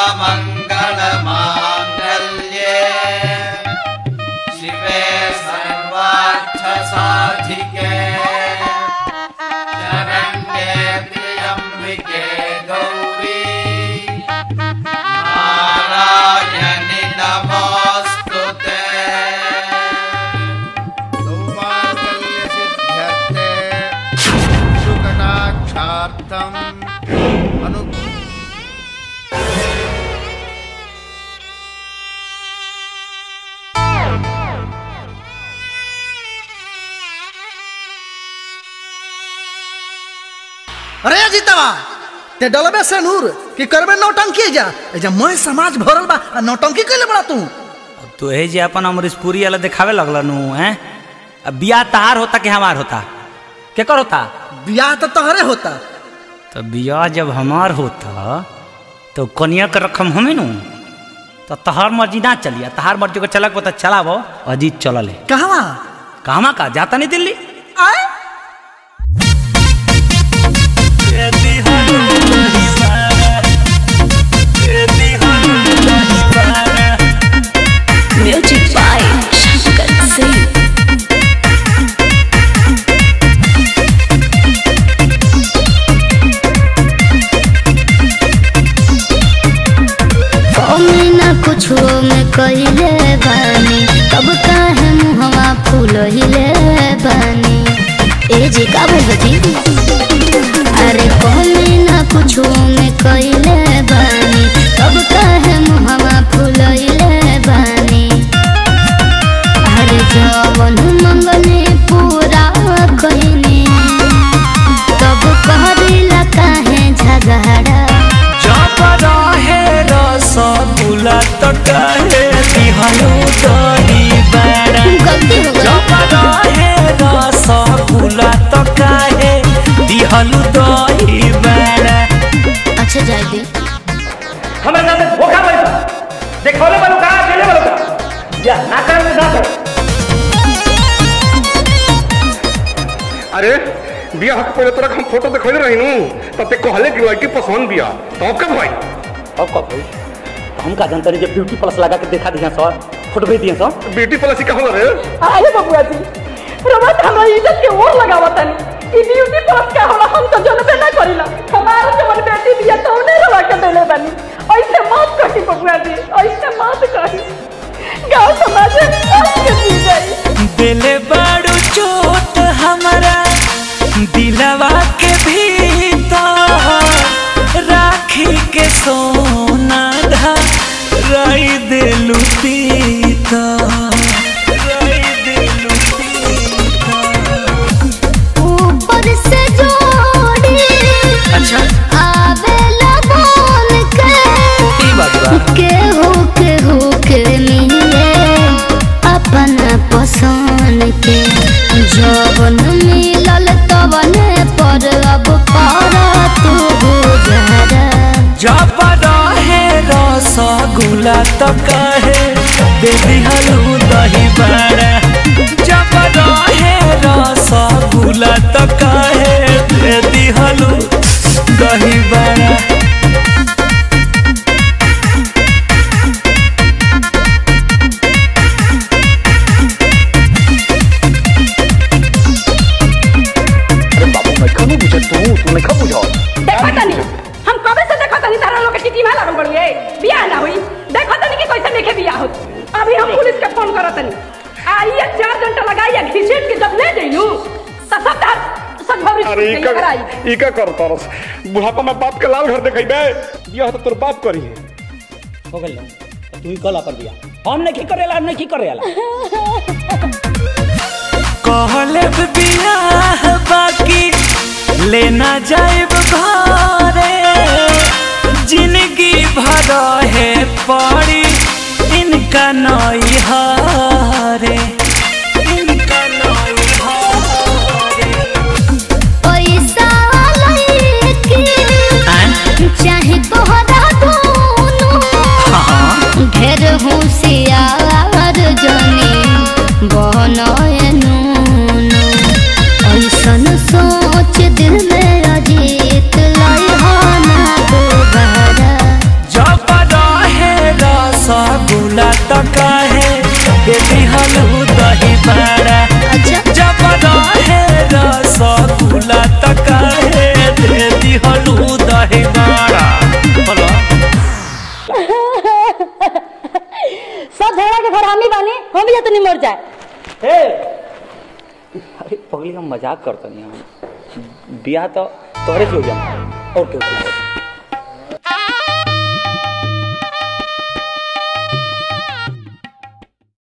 सर्वमङ्गलमाङ्गल्ये शिवे सर्वार्थसाधिके शरण्ये त्र्यम्बिके गौरी नारायणि नमोऽस्तु ते सौमाकल्यसिद्ध्यर्थे सुकटाक्षार्थम् अनु अरे जीतवा ते डलबे से नूर कि करबे नौटंकी जा ए जा मैं समाज भरल बा आ नौटंकी कइले बड़ा तू अब तो हे जे अपन अमरीशपुरी वाला दिखावे लगल नु हैं अब बियाह तहार होता कि हमार होता केकर होता बियाह तो तोहरे होता तो बियाह जब हमार होता तो कन्या के रकम हमें नु तो तहार मर्जी ना चलिया तहार मर्जी को चलक पता चलाबो अजीत चलल है कहवा कहवा का जाता नहीं दिल्ली आए Music by Shankar Singh. ना कुछ में कहिले बानी तब काहे मुहवा फूलहिले बानी ए जी का बोलती अरे कमी ना कुछ में कहिले बानी तब काहे मुहवा फूलहिले बानी अरे जवन मंगनी पूरा कहिनी तब कहरिला काहे झगड़ा जब रहे रसगुल्ला तो कहे दिहनु दही बड़ा गलती हो गई जब रहे रसगुल्ला तो कहे दिहनु दही बड़ा अच्छा जाए दी हमारे साथ धोखा बैठा देखौले वालों का अकेले वालों का या ना कर ना कर अरे बिया हक पहले तोरा हम फोटो देखले रही नु तब ते कहले कि लड़की पसंद बिया तो कब भाई अब कब भाई हम का जानते नहीं जब ब्यूटी प्लस लगा के देखा दिया सर फोटो भेज दिया सर ब्यूटी प्लस का होला रे आए बबुआ जी रमत हमरा इज्जत के ओर लगावत तनी ई ब्यूटी प्लस का होला हम तो जनबे ना करिला हमार जवन बेटी बिया तो ने रवा के देले बानी ऐसे मत कही बबुआ जी ऐसे मत कही गांव समाज में आज के जी गई दिले बड़ू चोट हमारा दिलवा के भीतर राखी के सोना धा रई दिलू पीता रई दिलू पीता ऊपर से जोड़ी अच्छा आवेला बोल के ई बात बा केहू केहू के मिले अपन पसंद के जवन मिलल तवने पर अब कर तू गुजरा जब रहे रसगुल्ला तो कहे दे दिहलू दही बड़ा जब रहे रसगुल्ला तो कहे दे दिहलू दही बड़ा देखो तनी हम कबे से देखो तनी तारा लोग के टिटी में लागल बड़ुए बियाह ना हुई देखो तनी कि कैसे देखे बियाह होत अभी हम पुलिस के फोन करत तनी आइए चार घंटा लगाइए घिसेट के जब ले जइलू त सब तार सब भौरी अरे ई का कराई ई का कर तरस बुढ़ापा में बाप के लाल घर देखेबे बिया तो तोर बाप करी है हो गइल तू ही कला पर दिया हम नहीं करेला हम नहीं करेला कहले बियाह बाकी लेना जाइब घरे जिंदगी भर है पड़ी इनका नई हारे इनका नई हारे पैसा लइकी चाहे तोहरा दोनों ढेर होशियार जनी बनय नूनू ऐसन सोच दिल में अजीत लइहाना सब झगड़ा के घर हम ही बानी हम भी जाते नहीं मर जाए अरे पगली हम मजाक करता नहीं हम बियाह तो तोहरे से हो जाए और क्यों